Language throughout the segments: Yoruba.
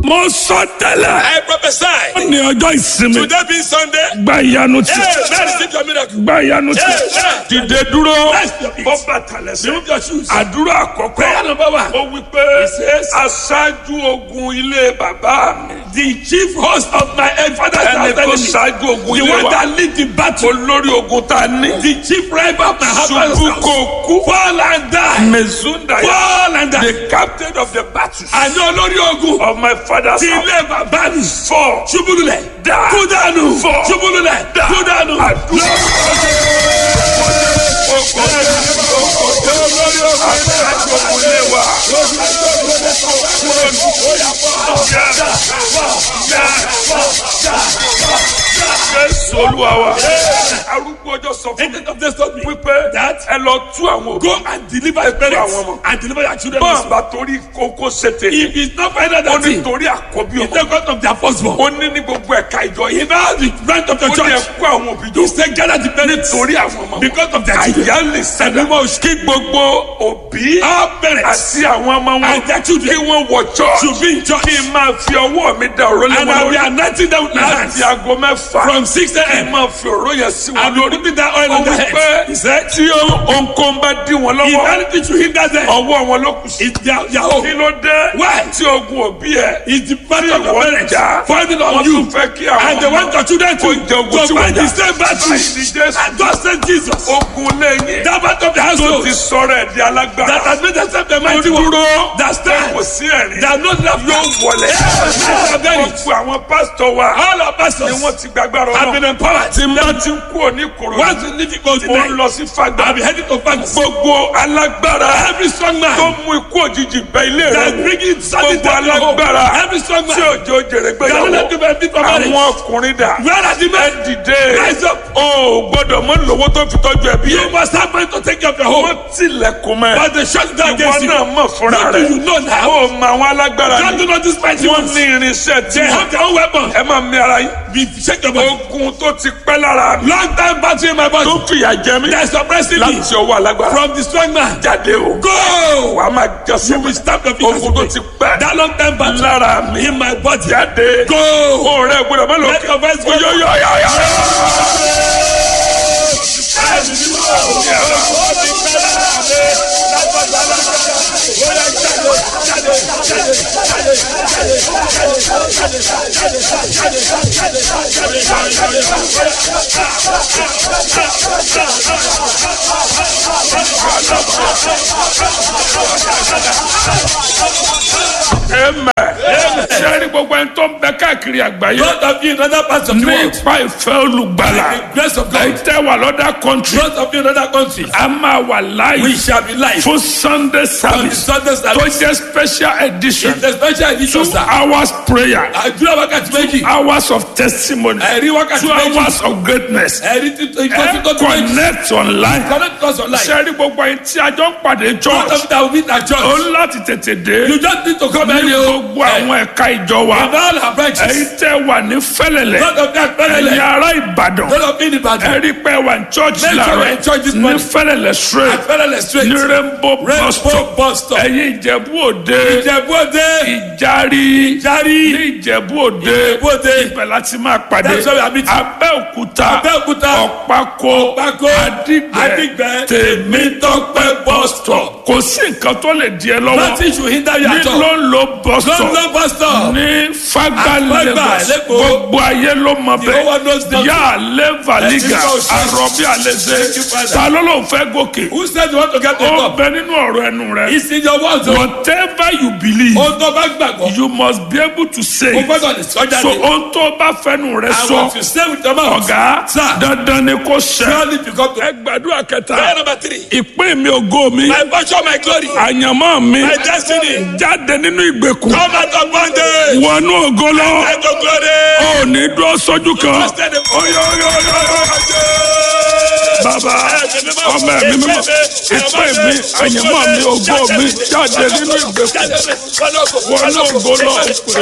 mo sọ tẹ́lẹ̀. I prophesy. ó ní ọjọ́ ìsinmi. Today being Sunday. gba ìyanu ti. Hey, man, receive your miracle. gba ìyanu ti. Hey, man. dìde dúró. Rest your feet. bọ́ bàtà lẹ́sẹ̀. Remove your shoes. àdúrà àkọ́kọ́. Prayer number one. ó wí pé aṣáájú ogun ilé bàbá mi. The chief host of my father's ẹni house tó enemy. ṣáájú ogun The ilé one wa. that lead the battle. olórí ogun tá a ní. The chief rival of my husband's ṣubú house. kò kú. Fall and die. mezunda Fall and die. the captain of the battle. Àní olórí ogun. of my father's Ti house. ilé bàbá mi. four. Ṣubúlulẹ̀. Die. Kú dànù. Fall. Ṣubúlulẹ̀. Die. Kú dànù. àdúrà. Jésù olúwa wa. Arúgbó ọjọ́ sọ fún mi Angel of death told me wípé that ẹ lọ tú àwọn òbí. go and deliver your àwọn parents ọmọ. and deliver your children. Bọ́n also. bá torí kókó ṣètè. If it's not find out Ó that ní thing, torí àkọ́bí it's ọmọ. the God of their firstborn. Ó ní ní gbogbo ẹ̀ka ìjọ yìí. In all the branch of Ó your ní church, ẹ̀kú àwọn òbí jọ. he said gather the parents Torí àwọn ọmọ. because of their children. Àyà lè sẹ́dá. Kí gbogbo òbí All parents àti àwọn ọmọ wọn. and their children Kí wọ́n wọ church. should be in church. Kí n máa fi ọwọ́ mi da òró lé And wọn I will be lórí. anointing them with my hands Láti aago mẹ́fà. from 6 Kí n a.m. máa fi òró yẹn sí wọn and be lórí. putting that oil Ó on their wí head. pé He said, tí ohunkóhun bá dí wọn if lọ́wọ́. anything should hinder them, Ọwọ́ wọn ló kù sí. it's their, their Kí own. ló dé? Why? Tí ogun òbí ẹ̀. It's the battle of your Wọ́n parents jà. falling Wọ́n on you. tún fẹ́ kí àwọn And they want your children to, Ó jẹ ogun to tí wọ́n fight jà. the same battle. Báyìí ni Jésù. And God sent Jesus. Ogun lẹ́yìn. That battle of the Tó household ti sọ̀rọ̀ ẹ̀ di alágbára. that has made themselves the Ó mighty one. dúró. That Kò stand. sí ẹ̀rín. That no love Yóò wọlé. Yes, Gbogbo àwọn pásítọ̀ wa. All our Ni pastors wọ́n ti gbàgbára have ọ̀nà. been empowered. Tí n bá ti ń kú òní kòrò. Once you leave it goes Mo ń tonight, lọ sí Fágbà. I'll be heading to Fagus. Gbogbo alágbára. Every strong Tó man mú ikú òjijì bẹ ilé that rẹ̀. bringing sudden Gbogbo death to home. alágbára. Every strong Tí man òjò jèrè that gbéyàwó. will not give anything for marriage. Àwọn ọkùnrin dà. Where are the Ẹ men? dìde. Rise up. O ò gbọ́dọ̀ mọ lówó tó fi tọ́jú ẹbí You yẹn. must have money to take care of your home. Wọ́n tilẹ̀kùn mẹ́. But they shut down Ìwọ against you. náà mọ̀ fúnra What do rẹ̀. you know now? O mọ àwọn alágbára God ni. do not despise you. Wọ́n ní irinṣẹ́ tí They wọ́n. have their own weapons. Ẹ máa mi ara yín. We shake your body. Ogun tó ti pẹ́ lára mi. Long time battle in my body. Tó fìyà jẹ mí. They are suppressing me Láti ọwọ́ alágbára. from the strong man. Jáde o. Go! Wà á máa jọ You will sọ́kùn. stamp your feet as Ogun tó you ti pray. pẹ́. That long time battle Lára mi. in my body. Jáde. Go! O rẹ̀ gbọ́dọ̀ má lọ. Let your voice go. Oyoyoyoyo. Amen. Ṣé ní gbogbo ẹni tó ń bẹ káàkiri àgbáyé? Both of you in other parts of the Ní world. ipa ìfẹ́ olùgbàlà. By the grace of Ẹ God. tẹ́ wà lọ́dà country. Both of you in other countries. A máa wà We láàyè shall be live. fún Sunday On the service Sunday tó service. jẹ́ special edition. It's a special edition, Two sir. hours prayer. Àdúrà wákàtí méjì. Hours of testimony. Ẹ̀rí wákàtí Two méjì. hours of greatness. Ẹ̀rí títí Ẹ ìkọ́sí tó tó méjì. connect online. Connect us online. Ṣé rí gbogbo ẹni tí a jọ ń pàdé Both church? of you that will meet at Ó church. ń láti tètè dé. You just need to come Ní early o. gbogbo àwọn ẹ̀ka ìjọ wa. In all our branches. Ẹ̀yin tẹ́ wà ní Fẹ́lẹ̀lẹ̀. Both of them Ẹ̀yin pẹ́lẹ́lẹ̀. ará Ìbàdàn. Both of you in Ibadan. Ẹ̀rí pé wà ní church Make sure láàárọ̀. you're in church this Ní morning. Fẹ́lẹ̀lẹ̀ straight. At Pẹ́lẹ́lẹ̀ straight. Ní Rainbow bus Rainbow stop. bus stop. Ẹ̀yin Ìjẹ̀bú Òde. Ìjẹ̀bú Òde. Ìjárí. Ìjárí. Ní Ìjẹ̀bú Òde. Ìjẹ̀bú Òde. Ibẹ̀ láti máa pàdé. That's where we are meeting. Abẹ́òkúta. Abẹ́òkúta. Ọ̀pákó. Ọ̀pákó. Àdìgbẹ́. Àdìgbẹ́. Tèmítọ́pẹ́ bus stop. Kò sí nǹkan tó lè di ẹ lọ́wọ́. Nothing should hinder you Ní at all. ló ń lo bus stop. London bus stop. Ní Fágbà Àfágbà, Lagos. Lẹ́kọ̀ọ́. Gbogbo ayé ló mọ The whole world knows bẹ́ẹ̀. nothing. Yá Lẹ́và Liga. Ẹ̀sìn kò sí. Àròbí Thank you, Àlẹ́sẹ̀. Father. Ta ló ló ń fẹ́ gòkè? Who said you want to get to the Ó top? bẹ nínú ọ̀rọ̀ ẹnu rẹ. It's in your words o. Whatever you believe, Ohun tó bá gbàgbọ́. you must be able to say. O it. gbọ́dọ̀ lè sọ So jáde. ohun tó bá fẹ́nu rẹ And sọ, what you say with your mouth. ọ̀gá, Sir. dandan ni kò ṣẹ. Surely you come to. Ẹ gbàdúrà Prayer kẹta. number three. Ìpín mi ògo mi. My virtue, my glory. Àyànmọ́ mi. My destiny. Jáde nínú ìgbèkùn. Come out of bondage. Wọnú ògo lọ. Let go glory. Ò ní dúró sójú kan. Trusted in- Oyo, oyo, oyo, oyo. bàbá ọmọ ẹ̀mí mímọ́ ìpè mi àyẹ̀mọ́ mi ògo mi jáde nínú ìgbèkùn wọnú ògo náà pè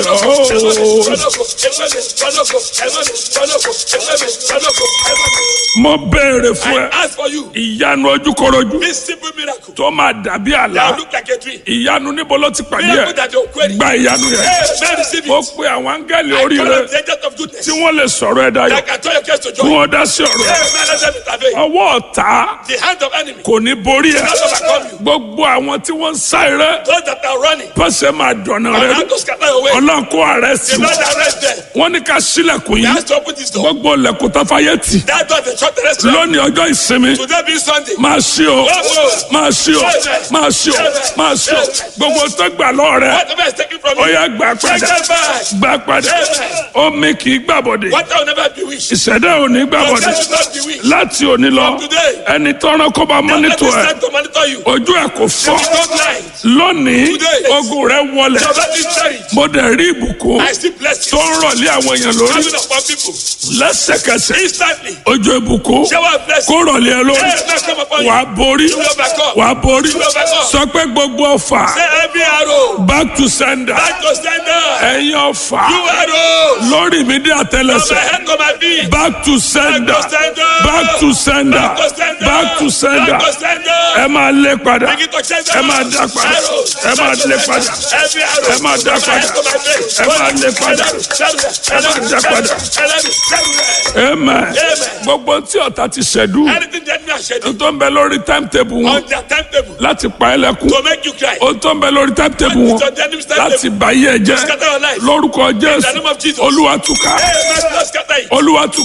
ọ́. mo béèrè fún ẹ I ask for you ìyanu ojúkorojú this simple miracle tó máa dàbí àlá that look like a dream. ìyanu níbo ló ti pàdé Miracle ẹ that you query. gba ìyanu yẹn Hey, man, receive ó it. pe àwọn áńgẹ́lì I orí call rẹ on the agent of goodness tí wọ́n lè sọ̀rọ̀ ẹ dayọ̀ that can turn your case to kí joy. wọ́n dá sí ọ̀rọ̀ ẹ Hey, man, let them intervene. ọwọ́ ọ̀tá The hand of enemy kò ní borí ẹ not overcome you. gbogbo àwọn tí wọ́n ń sá eré Those that are running pẹ̀sẹ̀ máa dọ̀nà and rẹ have to scatter away. ọlọ́run kó ààrẹ sí The Lord arrest them. wọ́n ní ká sílẹ̀kùn He yìí has to open this door. gbogbo lẹ̀kùn tó fàyè tì That door the short terrestrial. lónìí ọjọ́ ìsinmi Today being Sunday. máa ṣí o máa ṣí o máa ṣí o máa ṣí o gbogbo tó gbà lọ́ọ̀ rẹ Whatever is taken from ó you. yá gbà Take padà them back. gbà padà omi kì í gbàbọ̀dé What will never be wished. ìṣẹ̀dá ò ní Your gbàbọ̀dé child will not be wished. láti òní lọ today. ẹni tọ́rọ kó bá Let mọ́nítọ̀ this ẹ̀ time to monitor you. ojú ẹ̀ kò fọ́ You don't lie. lónìí Today. ogun rẹ̀ wọlẹ̀ Your body is buried. mo dẹ̀ rí ìbùkún I still bless tó you. ń rọ̀lé àwọn èèyàn lórí Coming upon people. lẹ́sẹ̀kẹsẹ̀ Instantly. ojú ìbùkún Shower of blessing. kó rọ̀lé ẹ lórí Hey, now come upon you. wàá borí You will overcome. wàá borí You will overcome. sọ pé gbogbo ọfà Say every arrow. back to sender Back to sender. ẹ̀yin ọfà You arrows. lórí mi dé From my àtẹlẹsẹ̀ head to my feet. back to sender Back to sender. back to sender Back to sender. back to sender Back to sender. ẹ máa lé padà Begin to change ẹ máa dá padà ẹ máa lé padà Every arrow. ẹ máa dá padà ẹ máa lé padà ẹ máa dá padà amen gbogbo tí ọ̀tá ti ṣẹ̀dú Anything the enemy has scheduled tó ń bẹ lórí timetable wọn on their timetable láti pa ẹ́ lẹ́kún to make you cry. ó tó ń bẹ lórí timetable wọn It's on the enemy's láti timetable. bá yé ẹ jẹ́ Scatter your life. lórúkọ In the jésù name of Jesus. olúwa túká Hey, man, don't scatter it. olúwa túká.